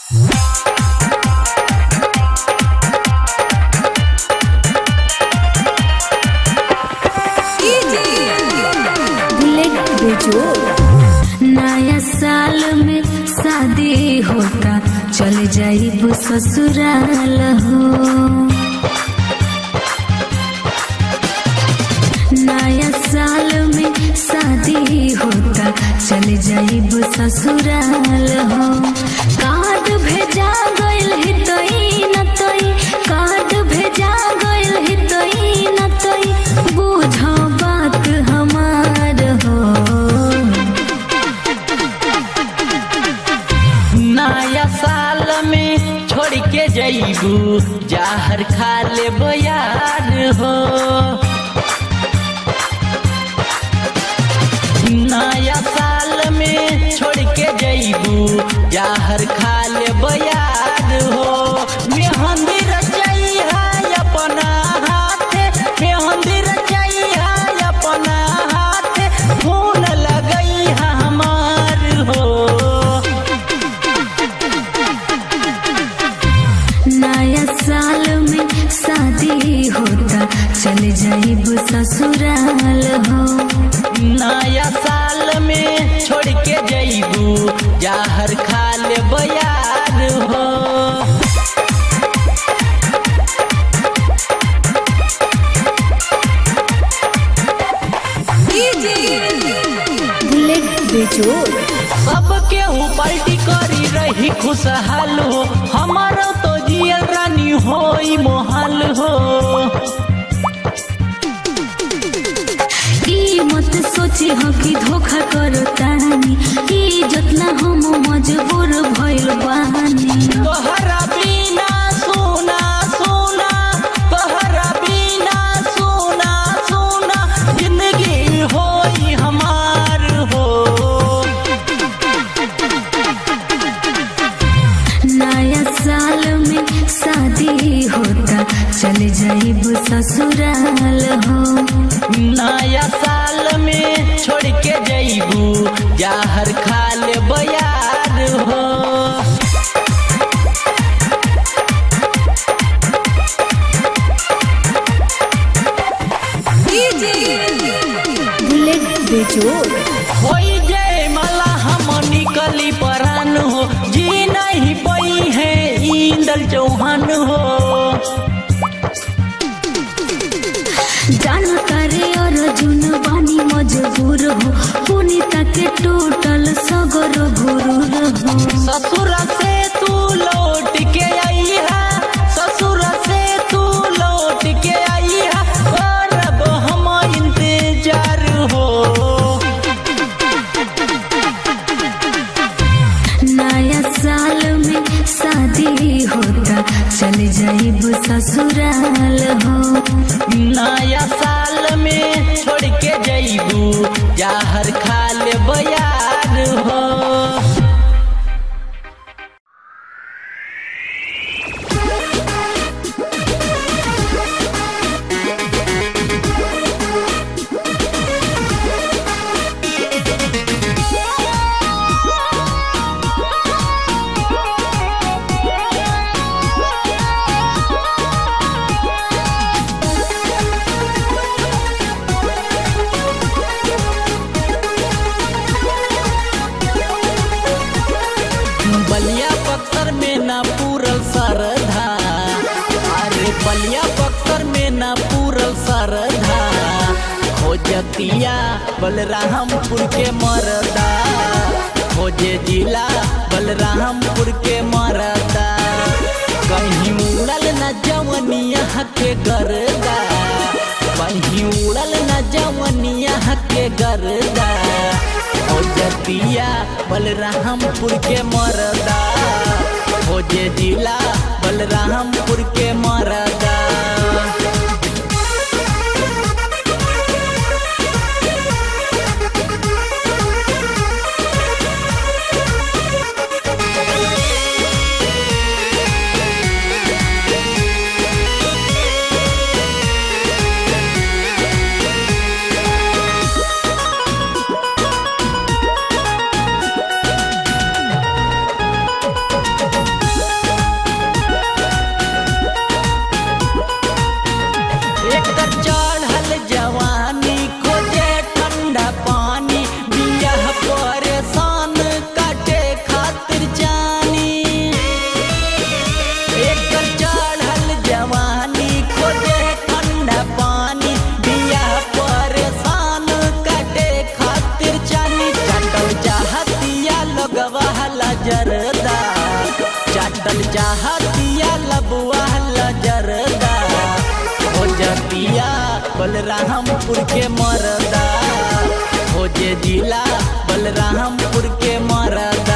bullet बेजोड़ नया साल में शादी होता चल जाइब ससुराल हो नया साल में शादी होता चल जाइब ससुराल हो कार्ड भेजा गइल हितई न तई कार्ड भेजा गइल हितई न तई बुझ बात हमार हो नया साल में छोड़ के जईबू जाहर खा ले बयार हो नया साल में छोड़ के जईबू जाहर खा ले बयार हो मेहंदी रचाई है अपना हाथे मेहंदी रचाई है अपना हाथे खून लगई है हमार हो नया साल में शादी होता चल जाइब ससुराल हो नया साल में छोड़ के जईबू जाहर खा ले बयार हो बुलेट बेजोड़ सबके ऊपर टिकरी रही खुशहाल हो हमारो तो जियल रानी हो मोहाल हो ई मत सोची हो कि धोखा करो तानी ई जतना हम मजबूर भइल बानी तोहरा बिना सोना सोना तोहरा बिना सोना सोना जिंदगी होई हमार हो नया साल में शादी होता चल जाइब ससुराल हो नया साल में छोड़ के जईबू जाहर खा ले बयार हो बुलेट बेजोड़ होई जय मला हम निकली परान हो जी नहीं पई है इंदल चौहान हो जान करे अर्जुन बानी मजबूर हो पुनीता के टोटल सगर गुरूर हो ससुर से तू लौट के आई है ससुर से तू लौट के आई है करब हम इंतजार हो नया साल में शादी होता चल जाइब ससुराल हो नया साल में छोड़ के जईबू जाहर खा ले बयार हो बलिया पत्थर में ना पूरल सरधा अरे बलिया पत्थर में ना पूरल सरधा खोजतिया बलरामपुर के मरदा खोजे जिला बलरामपुर के मरदा कहीं उड़ल न जवनिया के गरदा कहीं उड़ल न जवनिया के गरदा खोजतिया बलरामपुर के मरदा खोजे जिला बलरामपुर के मरदा जरदा चाटल चाहतिया लबुआ जरदा हो जतिया बलरामपुर के मरदा हो जे जिला बलरामपुर के मरदा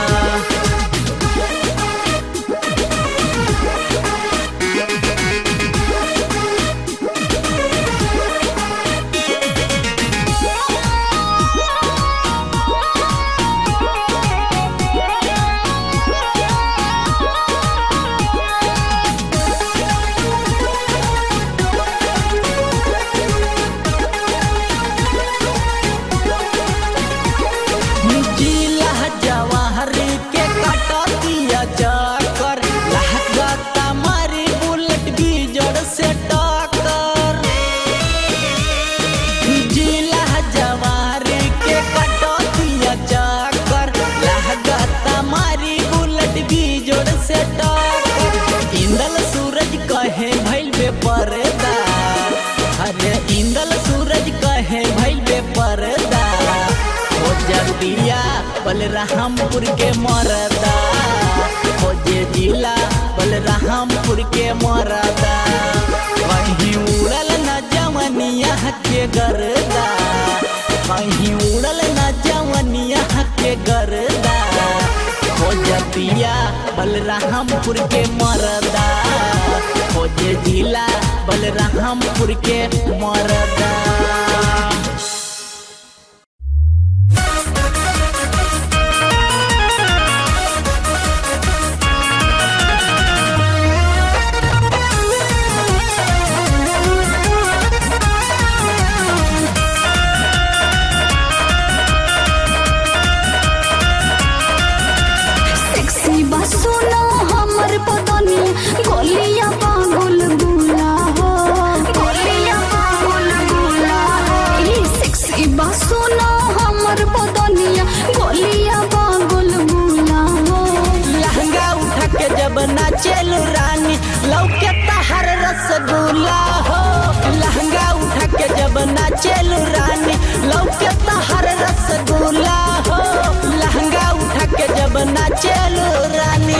जिला जवाहर के कटतिया चक्कर लहगता मारी बुलेट बीजड़ से टक्कर जिला जवाहर के कटतिया चक्कर लहगता मारी बुलेट बीजड़ से टक्कर इंदल सूरज कहे भइल बे पर्दा अरे इंदल सूरज कहे भइल बे पर्दा हो जदिया बलरामपुर के मरदा हो जे जिला बलरामपुर के मरदा वहीं उड़ल न जवनिया के गरदा वहीं उड़ल न जवनिया के गरदा हो जदिया बलरामपुर के मरदा हो जे जिला बलरामपुर के मरदा सेक्सी बसुनो हमर पतनी गोलिया पागल गुला हो गोलिया पागल गुला हो ई सेक्सी बसुनो हमर पतनिया गोलिया पागल गुला हो लहंगा उठा के जब नाचेलू रानी लौके तहर रसगुल्ला हो लहंगा उठा के जब नाचेलू रानी लौके तहर रसगुल्ला हो लहंगा उठा के जब नाचेलू रानी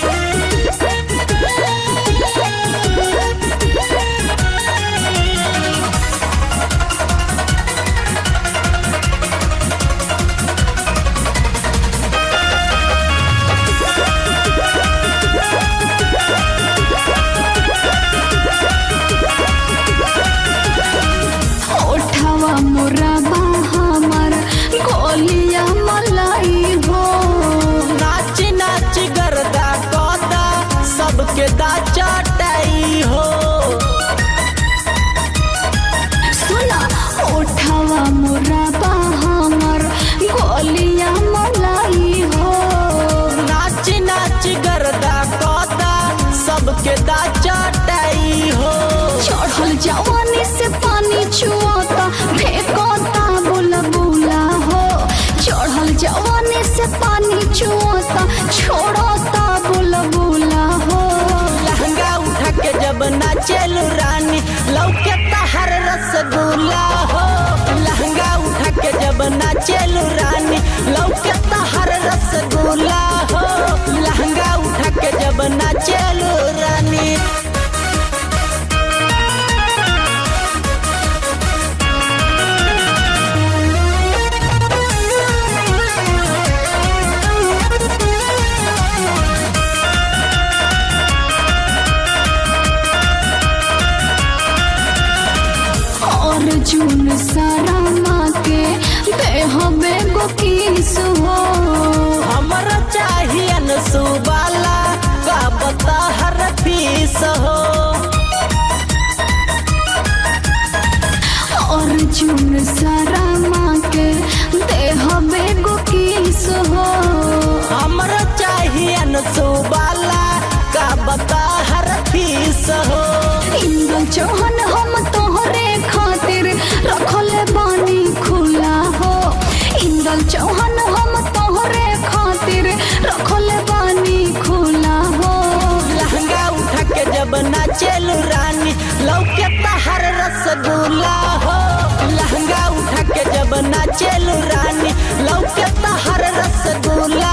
ओठवा मोरा हमर गोलिया मलाई हो नाच नाच गरदा कदा सबके दा चटाई हो सुना ओठवा मोरा हमर गोलिया मलाई हो नाच नाच गरदा कदा सबके दा चटाई हो चढ़ल जवानी से पानी छुआता फेंकता बोला बोला हो चढ़ल जवानी से पानी छुआता छोड़ता बोला बोला हो लहंगा उठा के जब नाचेलू रानी लौके तहर रसगुल्ला हो लहंगा उठा के जब नाचेलू रानी लौके तहर रसगुल्ला हो लहंगा उठा के जब नाचेलू रानी अर्जुन सारा के देह में गो किस हो हमर चाहियन सुबाला का बता हर फीस हो अर्जुन सारा के देह में गो किस हो हमर चाहियन सुबाला का बता हर फीस हो इंद्र चौहान हम तोहरे खातिर रखले बानी खुला हो इंद्र चौहान हम तोहरे खातिर रखले बानी खुला हो लहंगा उठा के जब नाचेलू रानी लौके तहर रसगुल्ला हो लहंगा उठा के जब नाचेलू रानी लौके तहर रसगुल्ला